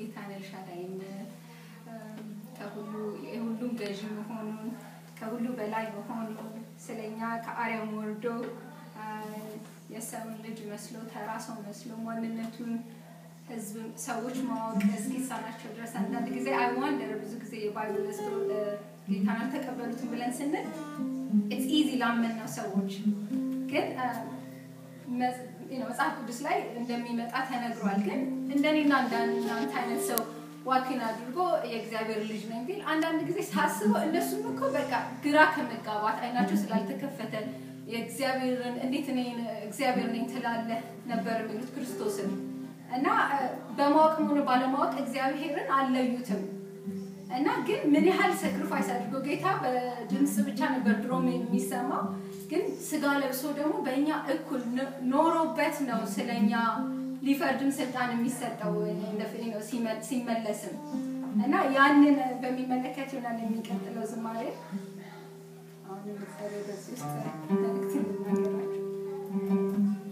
ጌታን ኤልሻዳይም ከሁሉ የሁሉም ገዢ መሆኑን ከሁሉ በላይ መሆኑን ስለኛ ከአርያም ወርዶ የሰውን ልጅ መስሎ ተራ ሰው መስሎ ማንነቱን ህዝብ ሰዎች ማወቅ እስኪሳናቸው ድረስ አንዳንድ ጊዜ አይዋንደር ብዙ ጊዜ የባይብል ስቶ ጌታን አልተቀበሉትም ብለን ስንል ኢትስ ኢዚ ላመን ነው ሰዎች ግን መጽሐፍ ቅዱስ ላይ እንደሚመጣ ተነግሯል። ግን እንደኔና እንዳንተ አይነት ሰው ዋኪን አድርጎ የእግዚአብሔር ልጅ ነኝ ቢል አንዳንድ ጊዜ ሳስበው እነሱም እኮ በቃ ግራ ከመጋባት አይናቸው ስላልተከፈተ የእግዚአብሔርን እንዴት እኔ እግዚአብሔር ነኝ ትላለህ ነበር የሚሉት ክርስቶስን እና በማወቅም ሆነ ባለማወቅ እግዚአብሔርን አልለዩትም። እና ግን ምን ያህል ሰክሪፋይስ አድርጎ ጌታ በድምፅ ብቻ ነበር ድሮም የሚሰማው ግን ስጋ ለብሶ ደግሞ በእኛ እኩል ኖሮበት ነው ስለኛ ሊፈርድም ስልጣን የሚሰጠው ነው ሲመለስም እና ያንን በሚመለከት ይሆናል የሚቀጥለው ዝማሬ አሁን በዚህ ውስጥ መልእክት እንናገራቸው